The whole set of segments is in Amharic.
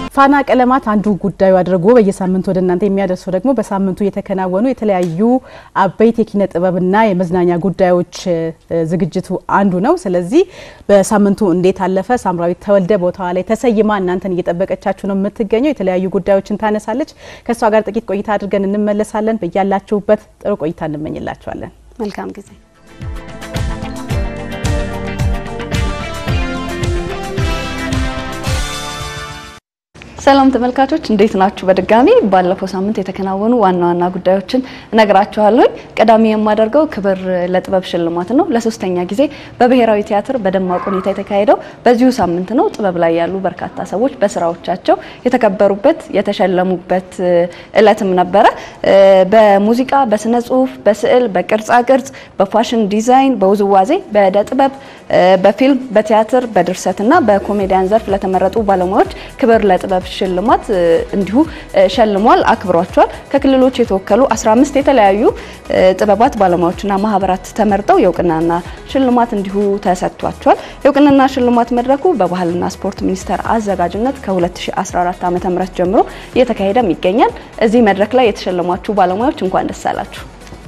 ፋና ቀለማት አንዱ ጉዳዩ አድርጎ በየሳምንቱ ወደ እናንተ የሚያደርሰው ደግሞ በሳምንቱ የተከናወኑ የተለያዩ አበይት የኪነ ጥበብና የመዝናኛ ጉዳዮች ዝግጅቱ አንዱ ነው። ስለዚህ በሳምንቱ እንዴት አለፈ ሳምራዊት ተወልደ ቦታዋ ላይ ተሰይማ እናንተን እየጠበቀቻችሁ ነው የምትገኘው። የተለያዩ ጉዳዮችን ታነሳለች። ከእሷ ጋር ጥቂት ቆይታ አድርገን እንመለሳለን። በያላችሁበት ጥሩ ቆይታ እንመኝላችኋለን። መልካም ጊዜ ሰላም ተመልካቾች እንዴት ናችሁ? በድጋሚ ባለፈው ሳምንት የተከናወኑ ዋና ዋና ጉዳዮችን እነግራችኋለሁ። ቀዳሚ የማደርገው ክብር ለጥበብ ሽልማት ነው። ለሶስተኛ ጊዜ በብሔራዊ ቲያትር በደማቅ ሁኔታ የተካሄደው በዚሁ ሳምንት ነው። ጥበብ ላይ ያሉ በርካታ ሰዎች በስራዎቻቸው የተከበሩበት የተሸለሙበት እለትም ነበረ። በሙዚቃ፣ በስነ ጽሁፍ፣ በስዕል፣ በቅርጻ ቅርጽ፣ በፋሽን ዲዛይን፣ በውዝዋዜ፣ በእደ ጥበብ፣ በፊልም፣ በቲያትር፣ በድርሰትና በኮሜዲያን ዘርፍ ለተመረጡ ባለሙያዎች ክብር ለጥበብ ሽልማት እንዲሁ ሸልሟል፣ አክብሯቸዋል። ከክልሎች የተወከሉ 15 የተለያዩ ጥበባት ባለሙያዎችና ማህበራት ተመርጠው የእውቅናና ሽልማት እንዲሁ ተሰጥቷቸዋል። የእውቅናና ሽልማት መድረኩ በባህልና ስፖርት ሚኒስቴር አዘጋጅነት ከ2014 ዓ.ም ጀምሮ እየተካሄደም ይገኛል። እዚህ መድረክ ላይ የተሸለሟችሁ ባለሙያዎች እንኳን ደስ አላችሁ።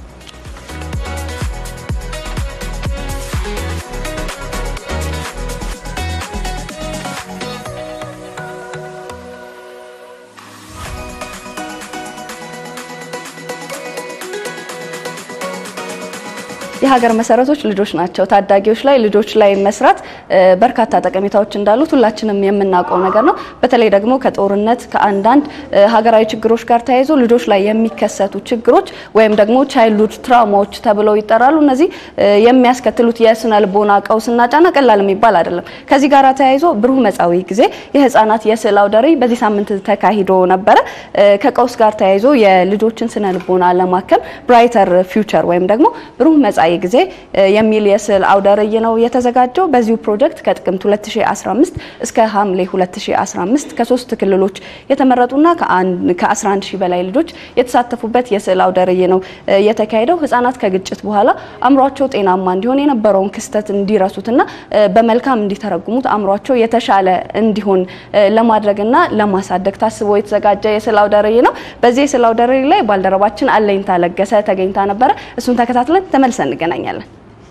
የሀገር መሰረቶች ልጆች ናቸው። ታዳጊዎች ላይ ልጆች ላይ መስራት በርካታ ጠቀሜታዎች እንዳሉት ሁላችንም የምናውቀው ነገር ነው። በተለይ ደግሞ ከጦርነት ከአንዳንድ ሀገራዊ ችግሮች ጋር ተያይዞ ልጆች ላይ የሚከሰቱ ችግሮች ወይም ደግሞ ቻይልድሁድ ትራውማዎች ተብለው ይጠራሉ። እነዚህ የሚያስከትሉት የስነ ልቦና ቀውስና ጫና ቀላል የሚባል አይደለም። ከዚህ ጋር ተያይዞ ብሩህ መጻዊ ጊዜ የህፃናት የስዕል አውደ ርዕይ በዚህ ሳምንት ተካሂዶ ነበረ። ከቀውስ ጋር ተያይዞ የልጆችን ስነ ልቦና ለማከም ብራይተር ፊውቸር ወይም ደግሞ ብሩህ መጻኢ ጊዜ የሚል የስዕል አውደ ርዕይ ነው የተዘጋጀው። በዚሁ ፕሮጀክት ከጥቅምት 2015 እስከ ሐምሌ 2015 ከሶስት ክልሎች የተመረጡና ከ11 ሺህ በላይ ልጆች የተሳተፉበት የስዕል አውደ ርዕይ ነው የተካሄደው። ህጻናት ከግጭት በኋላ አእምሯቸው ጤናማ እንዲሆን የነበረውን ክስተት እንዲረሱትና በመልካም እንዲተረጉሙት አእምሯቸው የተሻለ እንዲሆን ለማድረግና ለማሳደግ ታስቦ የተዘጋጀ የስዕል አውደ ርዕይ ነው። በዚህ የስዕል አውደ ርዕይ ላይ ባልደረባችን አለኝታ ለገሰ ተገኝታ ነበረ። እሱን ተከታትለን ተመልሰን እንገናኛለን።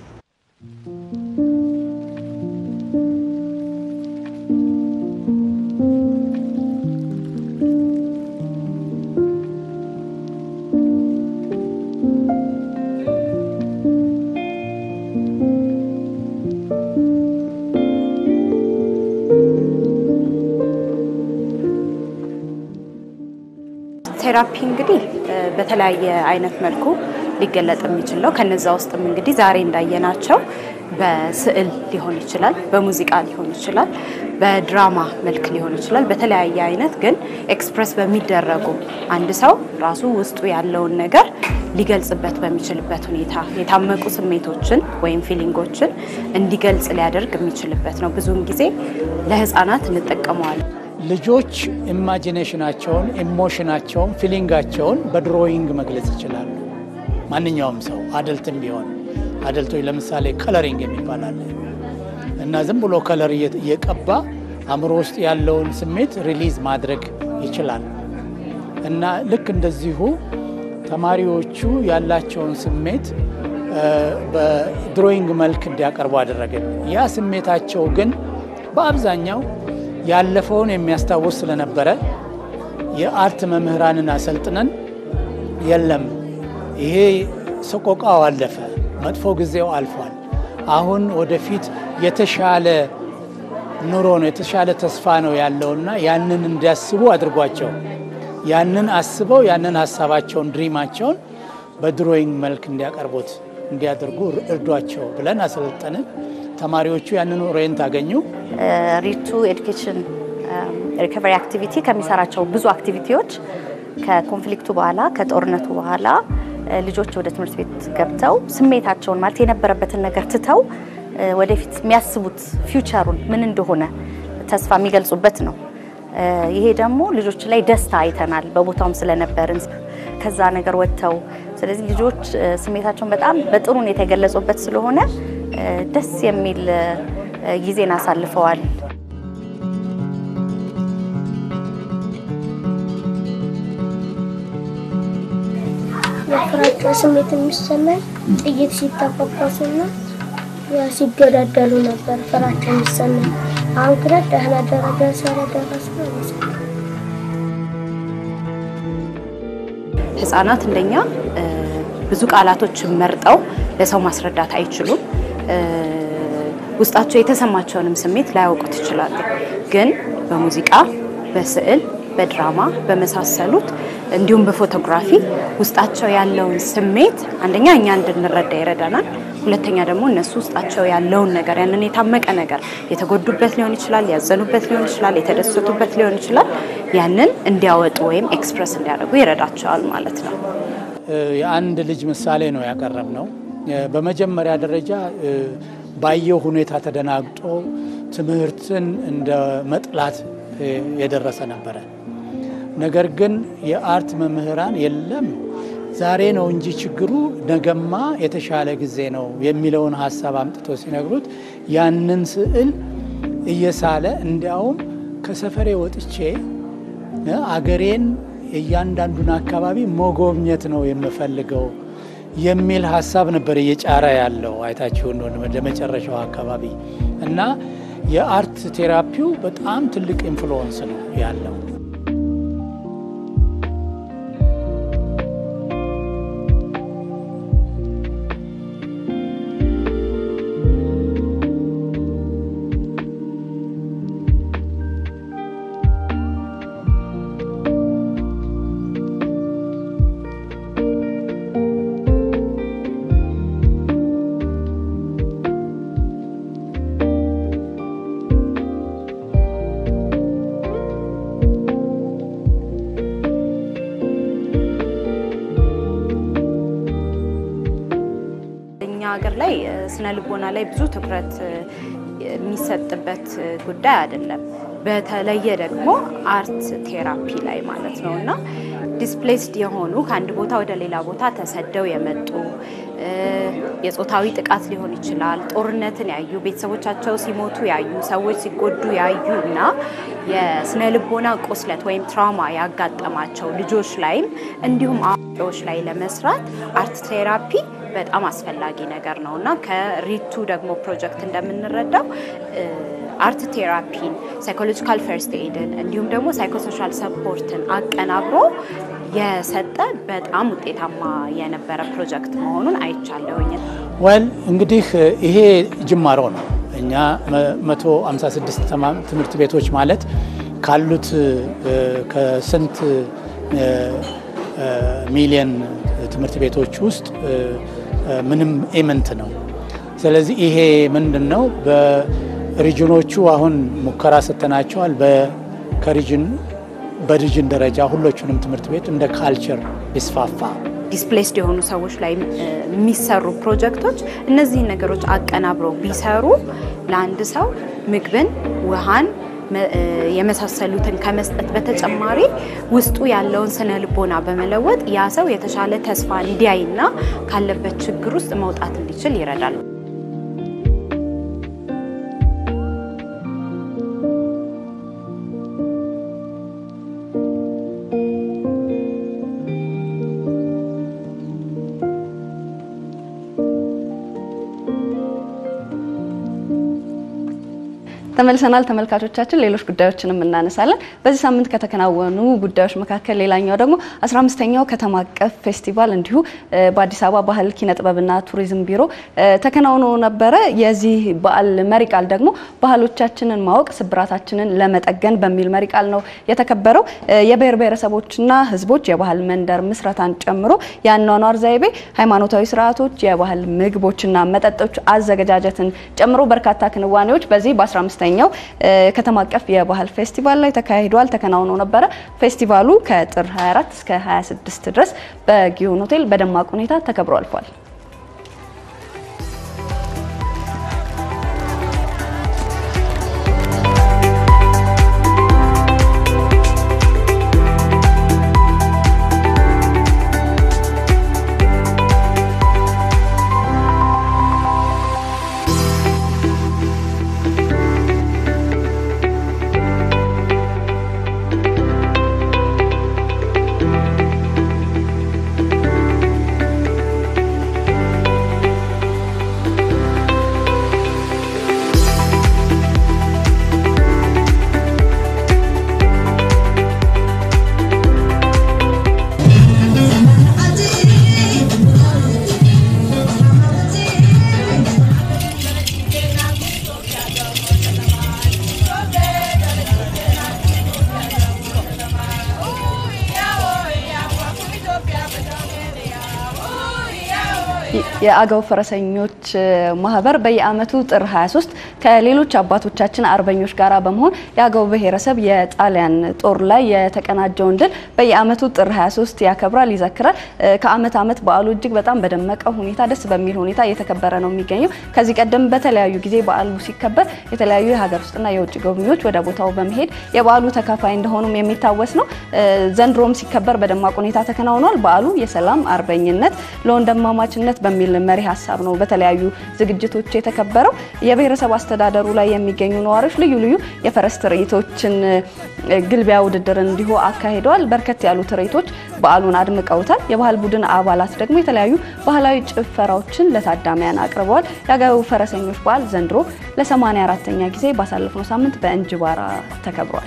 ቴራፒ እንግዲህ በተለያየ አይነት መልኩ ሊገለጥ የሚችል ነው። ከነዛ ውስጥም እንግዲህ ዛሬ እንዳየናቸው በስዕል ሊሆን ይችላል፣ በሙዚቃ ሊሆን ይችላል፣ በድራማ መልክ ሊሆን ይችላል። በተለያየ አይነት ግን ኤክስፕረስ በሚደረጉ አንድ ሰው ራሱ ውስጡ ያለውን ነገር ሊገልጽበት በሚችልበት ሁኔታ የታመቁ ስሜቶችን ወይም ፊሊንጎችን እንዲገልጽ ሊያደርግ የሚችልበት ነው። ብዙውን ጊዜ ለህፃናት እንጠቀመዋለን። ልጆች ኢማጂኔሽናቸውን፣ ኢሞሽናቸውን፣ ፊሊንጋቸውን በድሮይንግ መግለጽ ይችላሉ። ማንኛውም ሰው አደልትም ቢሆን አደልቶች ለምሳሌ ከለሪንግ የሚባል አለ እና ዝም ብሎ ከለር እየቀባ አእምሮ ውስጥ ያለውን ስሜት ሪሊዝ ማድረግ ይችላል እና ልክ እንደዚሁ ተማሪዎቹ ያላቸውን ስሜት በድሮይንግ መልክ እንዲያቀርቡ አደረግን። ያ ስሜታቸው ግን በአብዛኛው ያለፈውን የሚያስታውስ ስለነበረ የአርት መምህራንን አሰልጥነን የለም ይሄ ሰቆቃው አለፈ፣ መጥፎ ጊዜው አልፏል፣ አሁን ወደፊት የተሻለ ኑሮ ነው የተሻለ ተስፋ ነው ያለውና ያንን እንዲያስቡ አድርጓቸው ያንን አስበው ያንን ሀሳባቸውን ድሪማቸውን በድሮይንግ መልክ እንዲያቀርቡት እንዲያደርጉ እርዷቸው ብለን አሰለጠንን። ተማሪዎቹ ያንን ኦሬንት አገኙ። ሪቱ ኤዱኬሽን ሪከቨሪ አክቲቪቲ ከሚሰራቸው ብዙ አክቲቪቲዎች ከኮንፍሊክቱ በኋላ ከጦርነቱ በኋላ ልጆች ወደ ትምህርት ቤት ገብተው ስሜታቸውን ማለት የነበረበትን ነገር ትተው ወደፊት የሚያስቡት ፊውቸሩን ምን እንደሆነ ተስፋ የሚገልጹበት ነው። ይሄ ደግሞ ልጆች ላይ ደስታ አይተናል፣ በቦታውም ስለነበርን ከዛ ነገር ወጥተው ስለዚህ ልጆች ስሜታቸውን በጣም በጥሩ ሁኔታ የገለጹበት ስለሆነ ደስ የሚል ጊዜን አሳልፈዋል። የፍራቻ ስሜት የሚሰማኝ ጥይት ሲተኮሱና ሲገዳደሉ ነበር ፍራቻ የሚሰማኝ። አሁን ግን ደህና ደረጃ ስለደረሱ ነው። ህጻናት እንደኛ ብዙ ቃላቶችን መርጠው ለሰው ማስረዳት አይችሉም። ውስጣቸው የተሰማቸውንም ስሜት ላያውቁት ይችላሉ። ግን በሙዚቃ፣ በስዕል፣ በድራማ በመሳሰሉት እንዲሁም በፎቶግራፊ ውስጣቸው ያለውን ስሜት አንደኛ እኛ እንድንረዳ ይረዳናል። ሁለተኛ ደግሞ እነሱ ውስጣቸው ያለውን ነገር ያንን የታመቀ ነገር የተጎዱበት ሊሆን ይችላል፣ ያዘኑበት ሊሆን ይችላል፣ የተደሰቱበት ሊሆን ይችላል። ያንን እንዲያወጡ ወይም ኤክስፕረስ እንዲያደርጉ ይረዳቸዋል ማለት ነው። የአንድ ልጅ ምሳሌ ነው ያቀረብ ነው። በመጀመሪያ ደረጃ ባየው ሁኔታ ተደናግጦ ትምህርትን እንደ መጥላት የደረሰ ነበረ። ነገር ግን የአርት መምህራን የለም ዛሬ ነው እንጂ ችግሩ ነገማ የተሻለ ጊዜ ነው የሚለውን ሀሳብ አምጥቶ ሲነግሩት ያንን ስዕል እየሳለ እንዲያውም ከሰፈሬ ወጥቼ አገሬን እያንዳንዱን አካባቢ መጎብኘት ነው የምፈልገው የሚል ሀሳብ ነበር እየጫረ ያለው አይታችሁ እንደሆነ ወደ መጨረሻው አካባቢ እና የአርት ቴራፒው በጣም ትልቅ ኢንፍሉወንስ ነው ያለው። እኛ ሀገር ላይ ስነ ልቦና ላይ ብዙ ትኩረት የሚሰጥበት ጉዳይ አይደለም። በተለየ ደግሞ አርት ቴራፒ ላይ ማለት ነው እና ዲስፕሌስድ የሆኑ ከአንድ ቦታ ወደ ሌላ ቦታ ተሰደው የመጡ የጾታዊ ጥቃት ሊሆን ይችላል፣ ጦርነትን ያዩ ቤተሰቦቻቸው ሲሞቱ ያዩ ሰዎች ሲጎዱ ያዩ እና የስነ ልቦና ቁስለት ወይም ትራውማ ያጋጠማቸው ልጆች ላይም እንዲሁም አዋቂዎች ላይ ለመስራት አርት ቴራፒ በጣም አስፈላጊ ነገር ነው እና ከሪቱ ደግሞ ፕሮጀክት እንደምንረዳው አርት ቴራፒን፣ ሳይኮሎጂካል ፈርስት ኤድን እንዲሁም ደግሞ ሳይኮሶሻል ሰፖርትን አቀናብሮ የሰጠ በጣም ውጤታማ የነበረ ፕሮጀክት መሆኑን አይቻለሁኝ። ወል እንግዲህ ይሄ ጅማሮ ነው። እኛ 156 ትምህርት ቤቶች ማለት ካሉት ከስንት ሚሊየን ትምህርት ቤቶች ውስጥ ምንም ኤመንት ነው። ስለዚህ ይሄ ምንድን ነው? በሪጅኖቹ አሁን ሙከራ ሰጥተናቸዋል። ከሪጅን በሪጅን ደረጃ ሁሎቹንም ትምህርት ቤት እንደ ካልቸር ቢስፋፋ ዲስፕሌስድ የሆኑ ሰዎች ላይ የሚሰሩ ፕሮጀክቶች እነዚህን ነገሮች አቀናብረው ቢሰሩ ለአንድ ሰው ምግብን፣ ውሃን የመሳሰሉትን ከመስጠት በተጨማሪ ውስጡ ያለውን ስነ ልቦና በመለወጥ ያ ሰው የተሻለ ተስፋ እንዲያይና ካለበት ችግር ውስጥ መውጣት እንዲችል ይረዳል። ተመልሰናል ተመልካቾቻችን፣ ሌሎች ጉዳዮችንም እናነሳለን። በዚህ ሳምንት ከተከናወኑ ጉዳዮች መካከል ሌላኛው ደግሞ 15ኛው ከተማ አቀፍ ፌስቲቫል እንዲሁ በአዲስ አበባ ባህል ኪነ ጥበብና ቱሪዝም ቢሮ ተከናውኖ ነበረ። የዚህ በዓል መሪ ቃል ደግሞ ባህሎቻችንን ማወቅ ስብራታችንን ለመጠገን በሚል መሪ ቃል ነው የተከበረው። የብሔር ብሔረሰቦችና ሕዝቦች የባህል መንደር ምስረታን ጨምሮ የአኗኗር ዘይቤ፣ ሃይማኖታዊ ስርዓቶች፣ የባህል ምግቦችና መጠጦች አዘገጃጀትን ጨምሮ በርካታ ክንዋኔዎች በዚህ በ15 ኛው ከተማ አቀፍ የባህል ፌስቲቫል ላይ ተካሂዷል፣ ተከናውኖ ነበረ። ፌስቲቫሉ ከጥር 24 እስከ 26 ድረስ በጊዮን ሆቴል በደማቅ ሁኔታ ተከብሮ አልፏል። የአገው ፈረሰኞች ማህበር በየዓመቱ ጥር 23 ከሌሎች አባቶቻችን አርበኞች ጋር በመሆን የአገው ብሔረሰብ የጣሊያን ጦር ላይ የተቀናጀውን ድል በየዓመቱ ጥር 23 ያከብራል፣ ይዘክራል። ከዓመት ዓመት በዓሉ እጅግ በጣም በደመቀ ሁኔታ ደስ በሚል ሁኔታ እየተከበረ ነው የሚገኘው። ከዚህ ቀደም በተለያዩ ጊዜ በዓሉ ሲከበር የተለያዩ የሀገር ውስጥና የውጭ ጎብኚዎች ወደ ቦታው በመሄድ የበዓሉ ተካፋይ እንደሆኑም የሚታወስ ነው። ዘንድሮም ሲከበር በደማቅ ሁኔታ ተከናውኗል። በዓሉ የሰላም አርበኝነት ለወንድማማችነት በሚል መሪ ሀሳብ ነው በተለያዩ ዝግጅቶች የተከበረው። የብሔረሰብ አስተዳደሩ ላይ የሚገኙ ነዋሪዎች ልዩ ልዩ የፈረስ ትርኢቶችን ግልቢያ ውድድር እንዲሁ አካሂደዋል። በርከት ያሉ ትርኢቶች በዓሉን አድምቀውታል። የባህል ቡድን አባላት ደግሞ የተለያዩ ባህላዊ ጭፈራዎችን ለታዳሚያን አቅርበዋል። የአገው ፈረሰኞች በዓል ዘንድሮ ለ84ተኛ ጊዜ ባሳለፍነው ሳምንት በእንጅባራ ተከብሯል።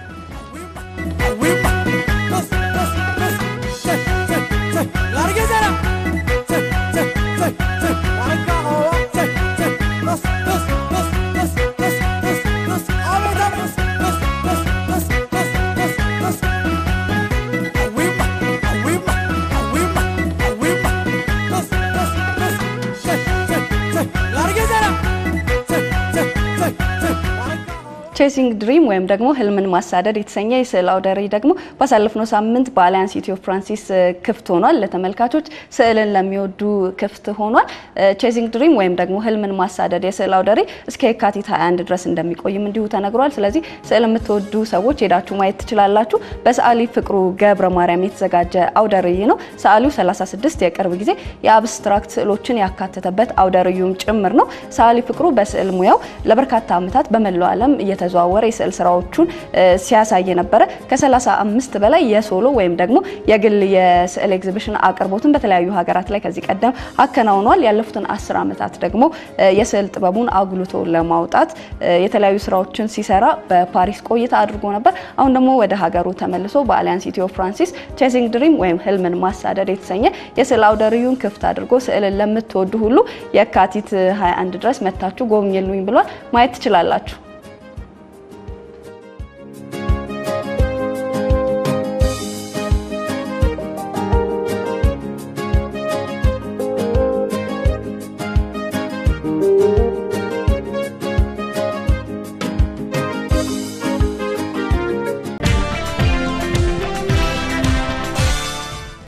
ቼሲንግ ድሪም ወይም ደግሞ ህልምን ማሳደድ የተሰኘ የስዕል አውደ ርዕይ ደግሞ ባሳለፍነው ሳምንት በአሊያንስ ኢትዮ ፍራንሲስ ክፍት ሆኗል። ለተመልካቾች ስዕልን ለሚወዱ ክፍት ሆኗል። ቼሲንግ ድሪም ወይም ደግሞ ህልምን ማሳደድ የስዕል አውደ ርዕይ እስከ የካቲት 21 ድረስ እንደሚቆይም እንዲሁ ተነግሯል። ስለዚህ ስዕል የምትወዱ ሰዎች ሄዳችሁ ማየት ትችላላችሁ። በሰዓሊ ፍቅሩ ገብረ ማርያም የተዘጋጀ አውደ ርዕይ ነው። ሰዓሊው 36 የቅርብ ጊዜ የአብስትራክት ስዕሎችን ያካተተበት አውደ ርዕዩም ጭምር ነው። ሰዓሊ ፍቅሩ በስዕል ሙያው ለበርካታ ዓመታት በመላው ዓለም እየተዘዋወረ የስዕል ስራዎቹን ሲያሳይ ነበረ። ከ35 በላይ የሶሎ ወይም ደግሞ የግል የስዕል ኤግዚቢሽን አቅርቦትን በተለያዩ ሀገራት ላይ ከዚህ ቀደም አከናውኗል። ያለፉትን አስር ዓመታት ደግሞ የስዕል ጥበቡን አጉልቶ ለማውጣት የተለያዩ ስራዎችን ሲሰራ በፓሪስ ቆይታ አድርጎ ነበር። አሁን ደግሞ ወደ ሀገሩ ተመልሶ በአሊያንስ ኢትዮ ፍራንሲስ ቼሲንግ ድሪም ወይም ህልምን ማሳደድ የተሰኘ የስዕል አውደ ርዕዩን ክፍት አድርጎ ስዕልን ለምትወዱ ሁሉ የካቲት 21 ድረስ መታችሁ ጎብኝልኝ ብሏል። ማየት ትችላላችሁ።